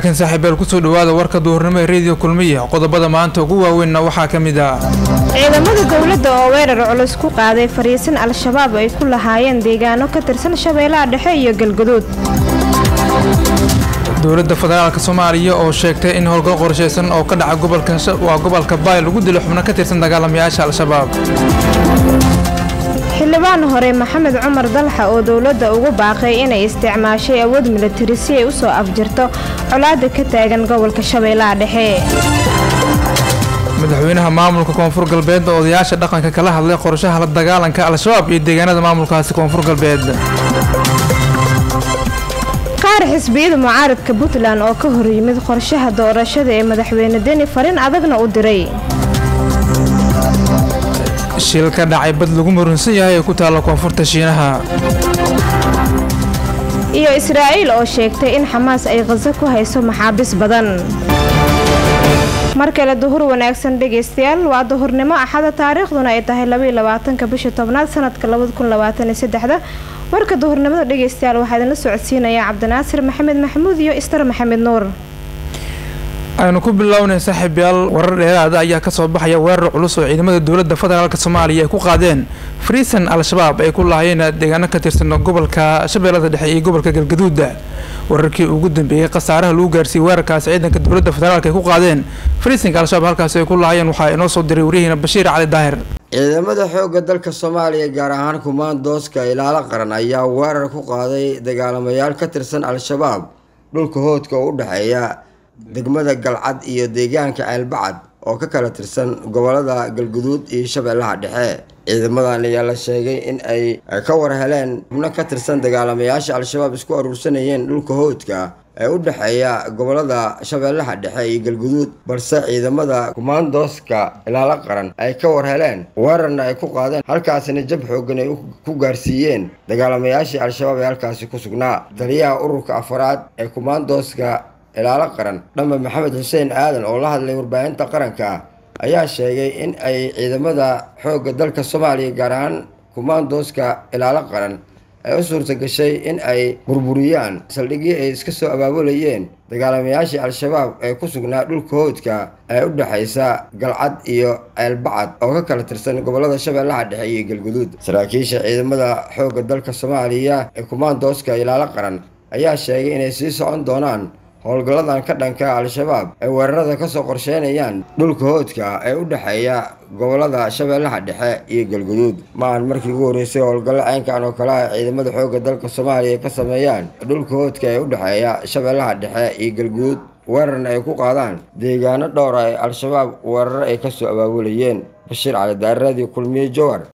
wanaagsan saaxiibeel kusoo dhawaada warka duhurnimo ee rediyo kulmiya qodobada maanta ugu waaweynna waxaa ka mid ah ciidamada dowladda oo weerar culus ku qaaday fariisin al-shabaab ay ku lahaayeen deegaano ka tirsan shabeellaha dhexe iyo galguduud dowladda federaalk soomaaliya oo sheegtay in howlgal qorshaysan oo ka dhaca gobolkawaa gobolka baay lagu dilo xubno ka tirsan dagaalamayaasha al-shabaab xildhibaan hore maxamed cumar dalxa oo dowladda ugu baaqay inay isticmaashay awood milatari si ay u soo afjirto colaadda ka taagan gobolka shabeellaha dhexe madaxweynaha maamulka koonfur galbeed oo odayaasha dhaqanka kala hadlay qorshaha la dagaalanka al-shabaab iyo deegaanada maamulkaasi koonfur galbeed qaar xisbiyada mucaaradka puntland oo ka hor yimid qorshaha doorashada ee madaxweyne deni farin adagna u diray shil ka dhacay bad lagu murunsan yahay ee ku taalla koonfurta shiinaha iyo israa'iil oo sheegtay in xamaas ay khaso ku hayso maxaabiis badan mar kale duhur wanaagsan dhegaystayaal waa duhurnimo axada taariikhduna ay tahay labaiyo labaatanka bisha tobnaad sanadka labada kun labaatan iyo saddexda warka duhurnimada dhegaystayaal waxaa idinla socodsiinaya cabdinaasir maxamed maxamuud iyo istar maxamed nuur aynu ku bilownay saaxiibyaal warar dheeraada ayaa kasoo baxaya weerar culus oo ciidamada dowladda federaalk soomaaliya ay ku qaadeen friisan al-shabaab ay ku lahaayeen deegaano ka tirsan gobolka shabeellada dhexe iyo gobolka galgaduuda wararkii ugu dambeeyey khasaaraha lagu gaarsiiyey weerarkaasi ciidanka dowladda federaalk ay ku qaadeen friisanka al-shabaab halkaasi ay ku lahaayeen waxaa inoo soo diray wariyaheena bashiir cali daahir ciidamada xoogga dalka soomaaliya gaar ahaan kumaandooska ilaalo qaran ayaa weerar ku qaaday dagaalamayaal ka tirsan al-shabaab dhulka hoodka oo u dhexeeya degmada galcad iyo deegaanka ceelbacad oo ka kala tirsan gobolada galguduud iyo shabeellaha dhexe ciidamadan ayaa la sheegay in ay ka war heleen xubno ka tirsan dagaalamayaasha al-shabaab isku aruursanayeen dhulka hoodka ee u dhexeeya gobolada shabeellaha dhexe iyo galguduud balse ciidamada kumaandooska ilaalo qaran ay ka war heleen weerarna ay ku qaadeen halkaasina jab xoogan ay ku gaarsiiyeen dagaalamayaashii al-shabaab ee halkaasi ku sugnaa taliyaha ururka afaraad ee kumaandooska ilaalo qaran dhamba maxamed xuseen aadan oo la hadlay warbaahinta qaranka ayaa sheegay in ay ciidamada xoogga dalka soomaaliya gaar ahaan kumaandooska ilaalo qaran ay u suurta gashay in ay burburiyaan saldhiggii ay iska soo abaabulayeen dagaalamayaashii al-shabaab ee ku sugnaa dhulka hoodka ee u dhexaysa galcad iyo ceelbacad oo ka kala tirsan gobolada shabeellaha dhexe iyo galguduud saraakiisha ciidamada xoogga dalka soomaaliya ee kumaandooska ilaalo qaran ayaa sheegay inay sii socon doonaan howlgalladan ka dhanka al-shabaab ay weerarada kasoo qorsheynayaan dhulka hoodka ee u dhexeeya gobolada shabeellaha dhexe iyo galguduud maahan markii ugu horreysay howlgallo caynkan oo kale ah ciidamada xoogga dalka soomaaliya ka sameeyaan dhulka hoodka ee u dhexeeya shabeellaha dhexe iyo galguduud weerarna ay ku qaadaan deegaano dhowra ee al-shabaab weerar ay kasoo abaabulayeen bashiir cali daaradii kulmiye jowar